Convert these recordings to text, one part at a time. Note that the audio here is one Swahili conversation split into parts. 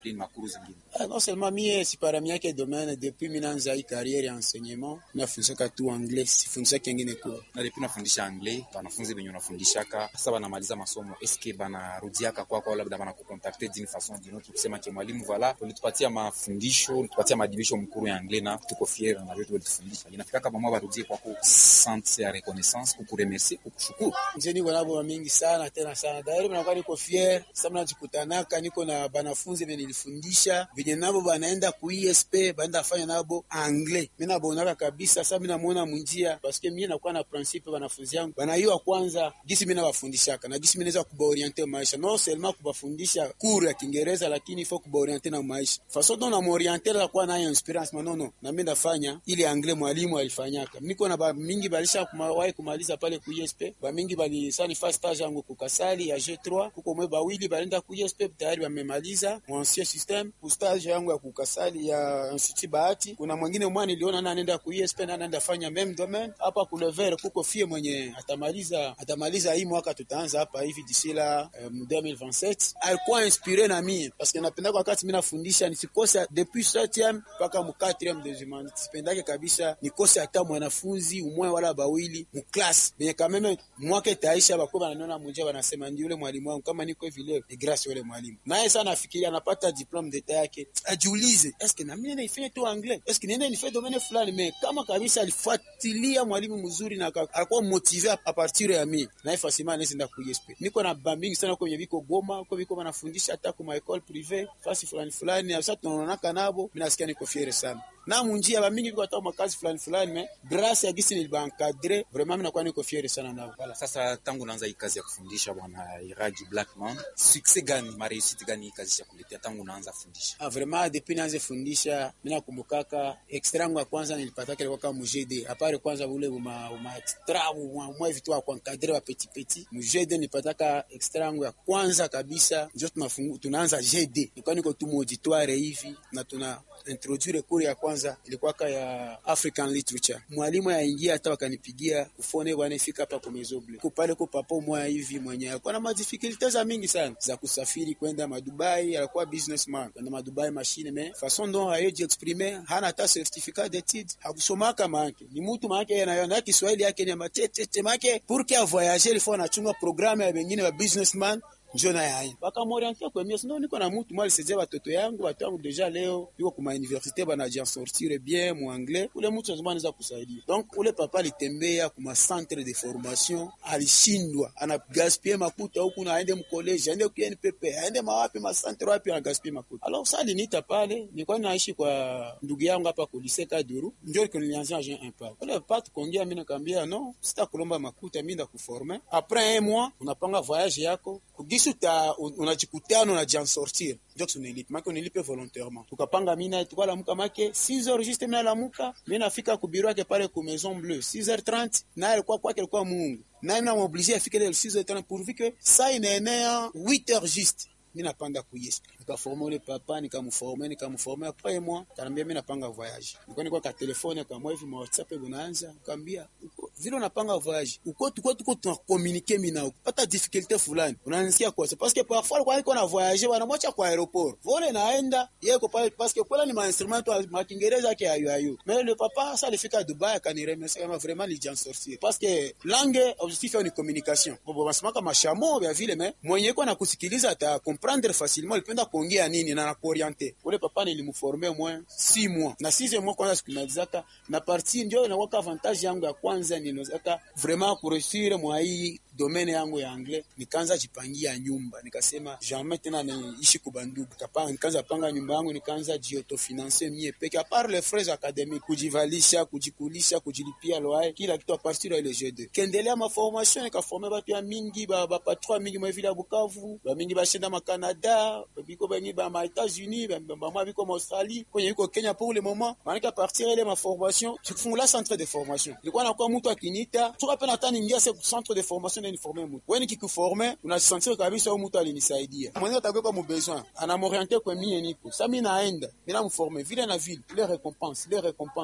discipline makuru zingine? Ah, non seulement mie siparamiake domaine depuis minanza hii carrière ya enseignement nafundishaka tu anglais sifundishaki ingine cours Na depuis unafundisha anglais, wanafunzi wenye unafundishaka sasa wanamaliza masomo, eske banarudiaka kwako au labda banakukontakte d'une façon d'une autre kusema ke mwalimu, voilà ulitupatia mafundisho, ulitupatia madibisho mkuru ya anglais na tuko fier na vitu ulitufundisha. Inafikaka pamwa barudie kwako sante ya reconnaissance, kukuremercier, kukushukuru. nje niko nabo mingi sana tena sana dairi nakuwa niko fier sasa mnajikutanaka niko na banafunzi venye nilifundisha venye nabo banaenda ku ISP baenda fanya nabo anglais mimi nabonaka kabisa sasa mimi namuona munjia paske mimi nakuwa na principe banafunzi yangu banaiwa kwanza gisi mimi nabafundishaka na gisi mimi naweza kubaorienter maisha no seulement kubafundisha cours ya Kiingereza lakini faut kubaorienter na maisha façon dont na m'orienter la kuwa nayo inspiration mais non non na mimi ndafanya ile anglais mwalimu alifanyaka niko na ba mingi balisha kumawahi kumaliza pale ku ISP ba mingi bali sani fast stage yangu ku Kasali ya G3 kuko mwe bawili balenda ku ISP tayari wamemaliza mu ancien système ku stage yangu ya ku Kasali ya Institut Bahati kuna mwingine mwana niliona na anaenda ku ISP na anaenda fanya même domaine hapa ku Lever kuko fie mwenye atamaliza atamaliza hii mwaka tutaanza hapa hivi d'ici la um, 2027 alikuwa inspiré na mimi parce que napenda wakati mimi nafundisha nisikose depuis 7e mpaka mu 4e de humanité sipendake kabisa nikose hata mwanafunzi umwe wala bawili mu class benye kameme mwaka itaisha bako bananiona munjia banasema ndi yule mwalimu wangu kama niko hivi leo ni grâce yule mwalimu naye sana afikiria anapata diplome d'etat yake ajiulize eske na mimi nifanye tu anglais eske niende nifanye domaine fulani mais kama kabisa alifuatilia mwalimu mzuri na aka- alikuwa motive a partir ya mimi naye fasima anaweza nda ku ISP niko na bambingi sana kwenye viko Goma kwa viko wanafundisha hata kwa école privée fasi fulani fulani sasa tunaonana nabo mimi nasikia niko fiere sana na munjia bamingi viko hata makazi fulani fulani mais grâce ya gisi nilibaencadre vraiment mimi nakuwa niko fiere sana nabo Voilà, sasa tangu naanza hii kazi ya kufundisha bwana Iraji Blackman, succès gani, mareusite gani hii kazi ya kuletea tangu naanza fundisha? Ah, vraiment depuis nianze fundisha mimi nakumbukaka extra yangu ya kwanza nilipataka ilikuwa kama mujede apare kwanza ule uma, uma extra uma mwa vitu wa kuencadrer wa petit petit mujede nilipataka extra yangu ya kwanza kabisa ndio tunafungu tunaanza GD ilikuwa niko tu auditoire hivi na tuna introduire cours ya kwanza ilikuwa ka ya African literature mwalimu yaingia hata wakanipigia kufone bwana fika hapa kwa mezoble kupale kwa papo moya hivi mwenye alikuwa na madifikulte za mingi sana za kusafiri kwenda madubai alikuwa businessman kwenda madubai machine me façon dont ayeji exprimer hana hata certificat d'étude hakusomaka maake ni mtu maake yeye anayo na Kiswahili yake ni matete maake pour que voyager il faut anachunga programme ya wengine wa businessman njo naye aina wakamorientia kwemia sindo niko na mutu mwa alisaidia batoto yangu batoto yangu deja leo iko kuma universite banajian sortire bien mu anglais ule mutu lazima anaweza kusaidia donc ule papa alitembea kuma centre de formation alishindwa anagaspie makuta huku na aende mkoleji aende ku NPP aende mawapi macentre wapi anagaspie makuta alors sa aliniita pale nilikuwa naishi kwa ndugu yangu hapa ku lycée Kaduru ndio nilianzia Jean Impact ule papa tukaongea mimi nikamwambia no sitakulomba makuta mimi ndakuformer après un mois unapanga voyage yako kugisi uta unajikutana unajian sortir ndio tunilipe make unilipe volontairement tukapanga mina tukalamuka make 6 heures juste mina lamuka mi nafika ku bureau yake pale ku maison bleue 6h30 naye alikuwa kwake alikuwa mungu naye mina moblige afike leo 6h30 pourvu que saa inaenea 8h juste mi napanda kuyesp nikaforme ule papa nikamforme nikamforme après moi kanaambia mi napanga voyage nilikuwa nilikuwa ka telefone kama hivi ma whatsapp bunaanza kaambia vile unapanga voyage uko tuko tuko tunakomunike mina ukipata difficulté fulani unanisikia kwa parce que parfois alikuwa niko na voyage wanamwacha kwa aéroport vole naenda yeko pale parce que kwela ni ma instrument wa ma Kiingereza yake ayo ayo mais le papa ça alifika Dubai akaniremercier kama vraiment lijan sortir parce que langue objectif ni communication bobo basema kama shamo vya vile mais mwenye iko na kusikiliza ata comprendre facilement alipenda kuongea nini na nakuoriente ule papa nilimforme moins 6 mois na 6 mois kwanza sikumalizaka na partie ndio inakuwa avantage yangu ya kwanza ninawezaka vraiment kureusir mwa hii domaine yangu ya anglais nikaanza jipangia nyumba nikasema jamais tena niishi kubandugu kapanga nikaanza panga nyumba yangu nikaanza jiotofinanse mie peke a part les frais académiques kujivalisha kujikulisha kujilipia loyer kila kitu a partir ya ile G2 kendelea ma formation nikaforme batu ya mingi ba, ba patron mingi mwa vile ya Bukavu ba mingi bashenda ma Canada biko bengi ba ma États-Unis ba ba mwa biko ma Australie kwenye yuko Kenya pour le moment maana a partir ya ile ma formation tukifungula centre de formation ilikuwa nakuwa mtu akinita tukapenda hata niingia se centre de formation na niforme mtu wewe nikikuforme unasentir kabisa huyu mtu alinisaidia mwenye atakuwa mu besoin anamorienter kwa mie niko sasa mimi naenda mimi namforme vile na vile ile récompense ile récompense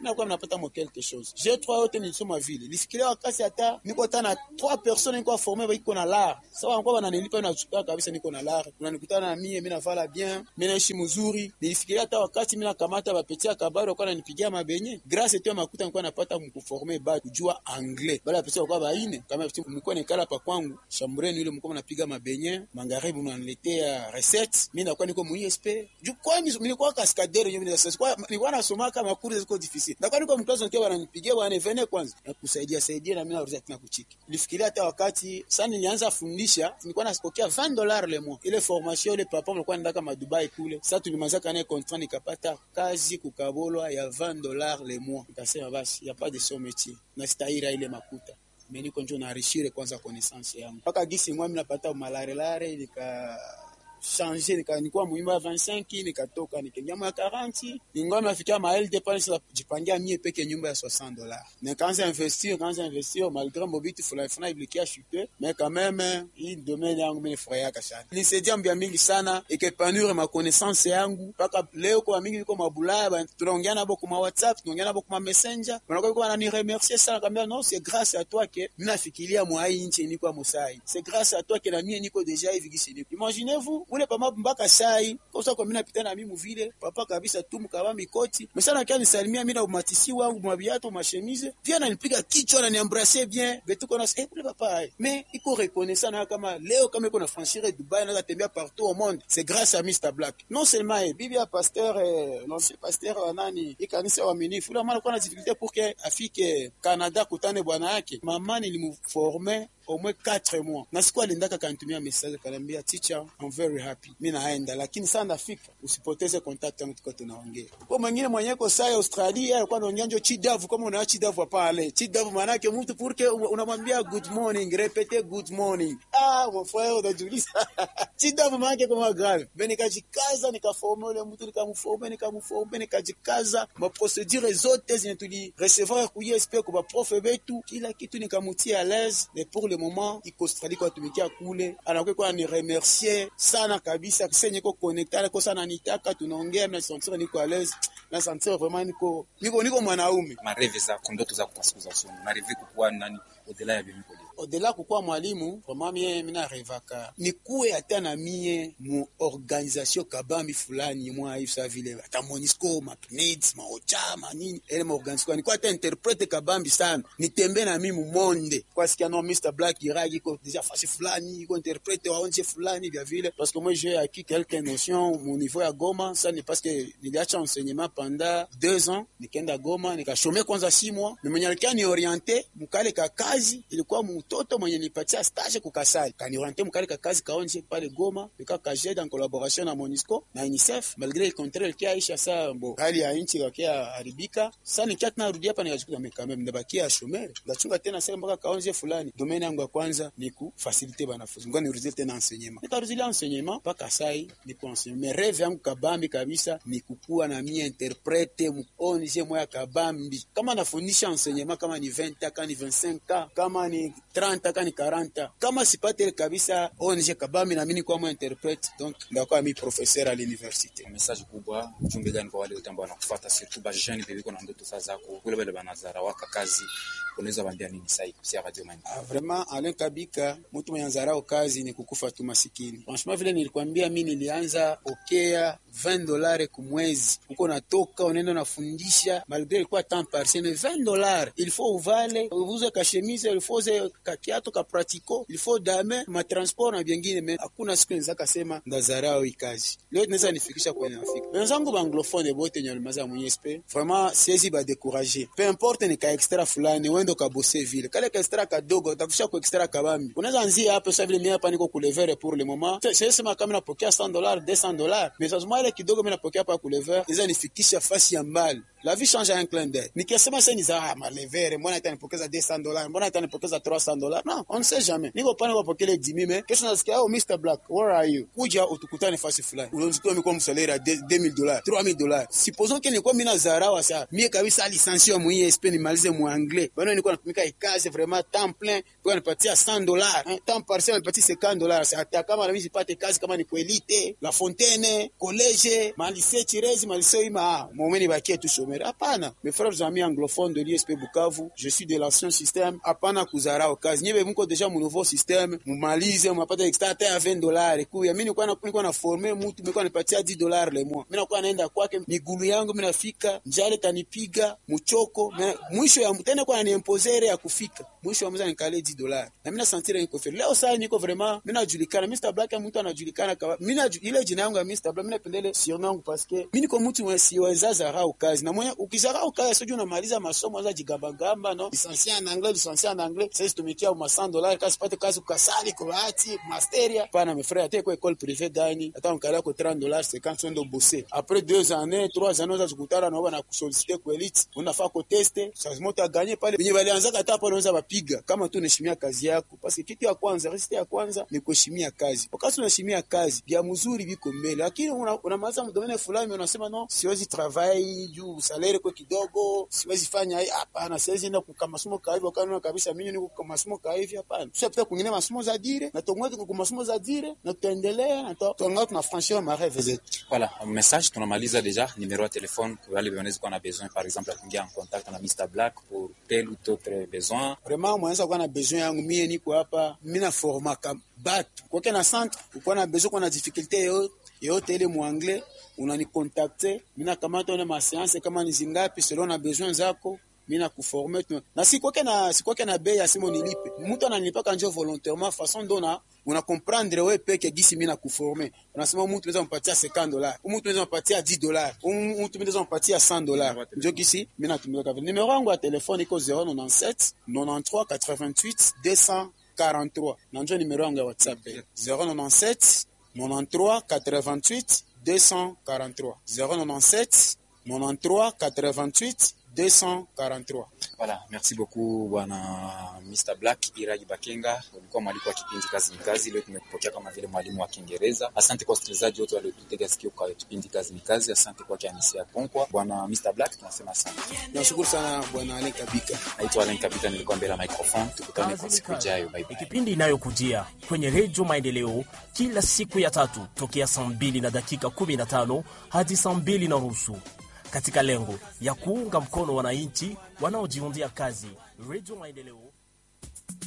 nakuwa napata mo quelque chose G3 yote nilisoma vile lifikiria wakati hata niko tana trois personnes niko former biko na lar sawa kwa wananilipa na chukua kabisa niko na lar unanikutana na mie mimi navala bien mimi naishi mzuri nilifikiria hata wakati mimi nakamata bapetia kabari kwa nanipigia mabenye grâce tu makuta nilikuwa napata mkuformer ba kujua anglais bala bapetia kwa baine kama mlikuwa nikala pa kwangu chambreni yule mlikuwa mnapiga mabenye magharibi unaniletea recette mimi nakuwa niko mu ISP juu kwani nilikuwa kaskadere mimi sasa kwa nilikuwa nasoma kama kuri ziko difficile na kwa niko mkazo nikiwa wananipigia bwana vene kwanza na kusaidia saidia na mimi narudia tena kuchiki nilifikiria hata wakati sasa nilianza fundisha nilikuwa nasipokea 20 dollars le mois ile formation ile papa mlikuwa nenda kama Dubai kule sasa tulimaliza kana contrat nikapata kazi kukabolwa ya 20 dollars le mois nikasema basi ya pas de son métier na sitaira ile makuta mimi niko njo naarishire kwanza connaissance yangu mpaka gisi mwa mimi napata malarelare nika changer nika nikuwa muimba ya 25 nikatoka nikaingia mwa 40 ningoma nafikia ma LD pale sasa jipangia mie peke nyumba ya 60 dollars nikaanza investir kaanza investir malgré mobitu fulani fulani iblikia chuter mais quand même hii domaine yangu mimi nifurahia sana nisaidia mbia mingi sana ikepanure ma connaissance yangu mpaka leo kwa mingi niko mabulaya tunaongea nabo kwa WhatsApp tunaongea nabo kwa messenger wanakuwa kwa nani remercier sana kambia non c'est grâce à toi que mimi nafikiria mwa hii nchi niko musai c'est grâce à toi que na mie niko déjà hivi gisi niko imaginez-vous ule pama mpaka sai kosa kwa mimi napita na mimi vile papa kabisa tu mkava mikoti mesana kia nisalimia mimi na umatisi wangu mabiato mashemise pia ananipiga kichwa na niembrasser bien betu kona eh ule papa hai mais iko reconnaissant na kama leo kama iko na franchir Dubai na tembea partout au monde c'est grâce à Mr Black non seulement eh, bibi ya pasteur eh, l'ancien pasteur wa nani ikanisa wa minifu ule mwana kwa na difficulté pour que afike Canada kutane bwana yake mama nilimformer au moins 4 mois na siku aliendaka kanitumia message kanambia teacher I'm very happy mimi naenda lakini sana nafika usipoteze contact yangu tuko tunaongea kwa mwingine mwenye ko sai Australia alikuwa anaongea njo chidavu kama una chidavu pale chidavu maana yake mtu purke unamwambia good morning répéter good morning ah mon frère unajiuliza chidavu maana yake kama grave ben nikajikaza nikaformer ule mtu nikamformer nikamformer nikajikaza ma procedure zote zenye tuli recevoir ku ISP kwa prof betu kila kitu nikamutia à l'aise mais pour le moment iko Australie kwa tumikia kule anakuwa kwa ni remercier sana kabisa kisenye ko connectar ko sana nitaka tunaongea na sentir niko à l'aise na sentir vraiment niko niko niko mwanaume mareve zako ndoto zako kwa siku za usoni unarive kukuwa nani odela ya bimiko odela kukuwa mwalimu vraiment mie mina revaka nikuwe hata na mie mu organisation kabambi fulani mwa hivi sa vile hata Monisco mapneds maocha manini ele ma organisation nikuwa hata interprete kabambi sana nitembe na mimi mu monde kwa sikia no Mr Black iragi ko deja fasi fulani iko interprete wa onje fulani vya vile parce que moi j'ai acquis quelques notions mon niveau ya Goma ça n'est parce que niliacha enseignement pendant deux ans nikaenda Goma nikashome kwanza six mois mais mwenye alikuwa ni orienté mukale ka kazi ilikuwa mtoto mwenye nipatia stage kukasali kanioriente mukale ka kazi kaonje pale Goma nika kajet en collaboration na Monisco na UNICEF malgré le contraire kia aisha sa bo hali ya nchi kakia haribika sasa nikia tena rudi hapa nikachukua meka meme ndabakia shomere ndachunga tena sasa mpaka kaonje fulani domaine yangu ya kwanza ni ku faciliter banafunzi ngoni nirudie tena enseignement nikarudilia enseignement mpaka sai ni ku enseignement mais rêve yangu kabambi kabisa ni kukua na mie interprete mu onje moya kabambi kama nafundisha enseignement kama ni 20 kama ni 25 kama ni 30 kama ni 40 kama sipate kabisa ONG kabambi na mimi kwa mwa interprete donc ndakuwa mi professeur à l'université message kubwa ujumbe gani kwa wale wote ambao wanakufuata surtout ba jeune bebiko na ndoto sasa zako kule wale banazara waka kazi unaweza waambia nini sasa kupitia radio man ah, vraiment Alain Kabika mtu mwenye anzarao kazi ni kukufa tu masikini franchement vile nilikwambia mimi nilianza okea 20 dollars kumwezi uko natoka unaenda unafundisha malgré ilikuwa temps partiel 20 dollars il faut uvale uvuze ka chemise il faut uze ka kiato ka pratico il faut dame ma transport na vingine mais hakuna siku nza kasema ndazarao hii kazi leo tunaweza nifikisha kwenye nafika wenzangu ba anglophone bote nyalimaza mwenye spe vraiment siezi ba décourager peu importe ni ka extra fulani wendo ka bosser vile kale ka extra kadogo utakusha ku extra kabambi unaweza anzia hapo sasa vile mimi hapa niko kulevere pour le moment sasa sema kama napokea 100 dollars 200 dollars mais sasa ile kidogo mimi napokea hapa kulevere iza nifikisha fasi ya mbali la vie change un clin d'œil nikisema sasa ni za ah, malevere mbona itanipokeza 200 dollars mbona itanipokeza 300 dollars non on ne sait jamais niko pale kwa pokele 10000 mais kesho nasikia oh Mr Black where are you kuja utukutane fasi fulani unazikuwa miko msalera 2000 dollars 3000 dollars supposons que nilikuwa mimi nazarawa sasa mie kabisa licencié mu ISP nimalize mu anglais bwana nilikuwa natumika ikazi vraiment temps plein kwa nipatia 100 dollars hein, temps partiel nipatia 50 dollars hata kama na mimi sipate kazi kama ni kuelite la fontaine college malise chirezi malise ima momeni bakie tu shome chômeur. Hapana, mes frères amis anglophones de l'ISP Bukavu, je suis de l'ancien système. Hapana kuzarau kazi. Nyebe mko deja mu nouveau système, mumalize mnapata extra hata ya 20 dollars. Kuya mimi nilikuwa na nilikuwa na former mtu nilikuwa nipatia 10 dollars le mois. Mimi nakuwa naenda kwake migulu yangu mimi nafika, njale tanipiga, mchoko, mina- mwisho ya tena kwa niempozere ya kufika. Mwisho wa mwezi nikale 10 dollars. Na mimi nasantira niko fair. Leo sasa niko vraiment mimi najulikana. Mr Black ya mtu anajulikana kama mimi naju- ile jina yangu ya Mr Black mimi napendele surnom yangu parce que mimi niko mtu mwenye siweza zarau kazi. Na mwenye ukizarau kazi sio unamaliza masomo za jigabagamba no. Licencié en anglais, licencié en anglais. Sasa tumikia ma 100 dollars kasi pate kazi kukasali kurati masteria. Pana mes frères, ate kwa école privée gani? Hata mkala ko 30 dollars 50 sondo bosser. Après deux années, trois années za kukutana na wana kusoliciter kwa elite. Unafaa ko teste, changement ta gagner pale. Benye walianza hata pale unaweza wapiga kama tu unaheshimia kazi yako. Parce que kitu ya kwanza, resite ya kwanza ni kuheshimia kazi. Wakati unaheshimia kazi, vya mzuri viko mbele. Lakini una- unamaliza mdomene fulani unasema no, siwezi travail juu salaire kwa kidogo, siwezi fanya hii hapana, siwezi enda kwa masomo ka hivyo kana kabisa mimi niko kwa masomo ka hivyo hapana. Tusapita kwingine masomo za dire na tongwe kwa masomo za dire na tutaendelea na tutaongea tunafranchir ma rêve zetu. Voilà, message tunamaliza deja. Numero ya telefone kwa wale wanaweza kuwa na besoin par exemple ya kuingia en contact na Mr Black pour tel ou autre besoin. Vraiment mwanaweza kuwa na besoin yangu mie niko hapa, mimi na formaka batu kwake na centre, uko na besoin, kwa na difficulté yoyote yoyote ile mu anglais unanikontakte, mimi nakamata one ma séance kama ni zingapi selon na besoin zako mimi na kuforme tu na si kwake na si kwake na bei ya simo nilipe, mtu ananilipaka njo volontairement façon dona una comprendre wewe peke gisi mimi na kuforme. Unasema mtu unaweza mpatia 50 dollars, mtu unaweza mpatia 10 dollars, mtu unaweza mpatia 100 dollars. Ndio gisi mimi natumika vile. Numero yangu ya telefone iko 097 93 88 243 na njo numero yangu ya WhatsApp 097 93 88 243 097 93 88 243. Voilà, merci beaucoup bwana Mr Black Iragi Bakenga, ulikuwa mwalimu wa kipindi kazi ni kazi. Leo tumekupokea kama vile mwalimu wa Kiingereza. Asante kwa wasikilizaji wote waliotutega sikio kwa kipindi kazi ni kazi. Asante kwa Kianisia Konkwa, bwana Mr Black, tunasema asante. Nashukuru sana bwana Alain Kabika. Naitwa Alain Kabika, nilikuwa mbele ya microphone. Tukutane kwa Kazi ni siku kazi. ijayo. Bye Ni bye. kipindi inayokujia kwenye redio Maendeleo kila siku ya tatu tokea saa mbili na dakika 15 hadi saa mbili na nusu katika lengo ya kuunga mkono wananchi wanaojiundia kazi. Redio Maendeleo